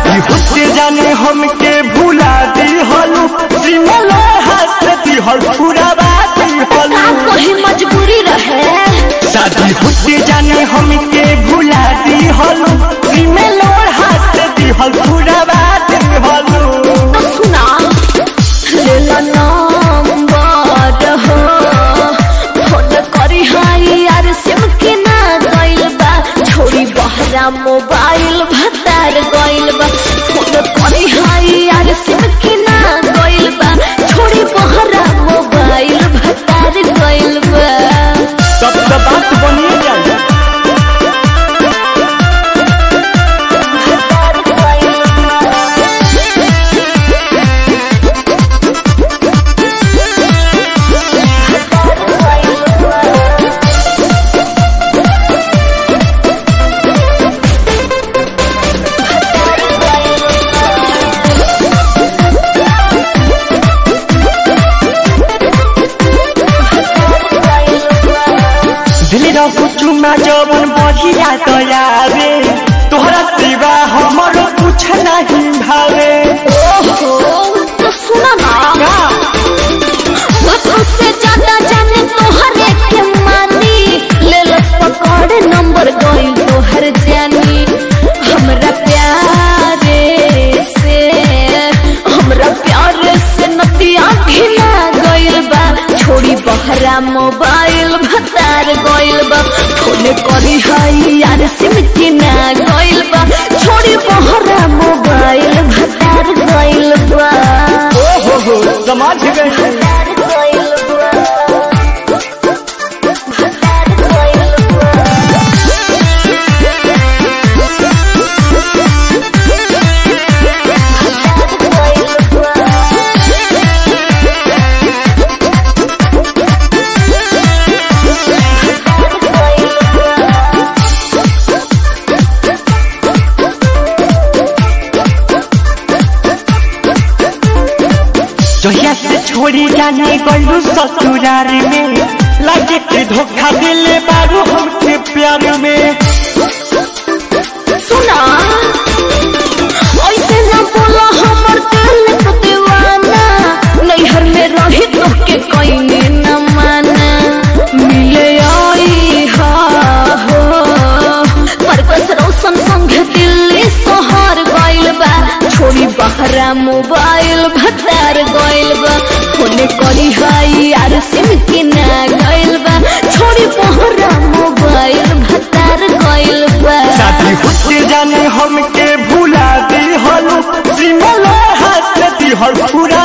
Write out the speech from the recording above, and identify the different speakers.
Speaker 1: शादी होते जाने हमके भुला दी हलू श्रीमल हाथ दी हल पूरा बात
Speaker 2: का
Speaker 1: हलू
Speaker 2: कोई मजबूरी रहे
Speaker 1: शादी होते जाने हमके भुला दी हलू श्रीमल हाथ दी हल पूरा बात हलू
Speaker 2: तो सुना लेला नंबर हो फोन करी हाई यार सिम के ना गइल बा छोड़ी बहरा मोबाइल भतार गइल बा फोन करी हाई यार सिम के ना गइल बा छोड़ी बहरा मोबाइल भतार गइल बा
Speaker 1: तब तो बात बनिए जाए
Speaker 2: भतार गइल
Speaker 1: दिल रखू चुमा जवन बढ़िया दयावे तोहरा सिवा हमरो कुछ नहीं भावे
Speaker 2: ओहो तो सुना ना वक्त से ज्यादा जाने तोहरे के मानी ले लो पकड़ नंबर गई तोहर जानी हमरा प्यारे से हमरा प्यारे से नतिया घिना गइल बा छोड़ी बहरा मोबाइल भतार गइल बा फोन करी हई यार सिम के ना गइल बा छोड़ी बहरा मोबाइल भतार गइल बा
Speaker 1: ओ हो हो समझ गए
Speaker 2: भतार गइल बा भतार गइल बा
Speaker 1: जहिया से छोड़ी जाने गलू ससुरार में लगे के धोखा दिले बारू हमके प्यार में
Speaker 2: सुना ऐसे न बोला हमर दिल को दीवाना नैहर में रही तो के कहीं न माना मिले आई हा हो परकस रोशन संग दिल्ली शहर गइल बा छोड़ी बहरा मोबाइल भतार गइल बा फोन करी हाई यार सिम के ना गइल बा छोड़ी बहरा मोबाइल भतार गइल बा
Speaker 1: शादी होते जाने हमके भुला दी हलू श्रीमल हाथ दी हल पूरा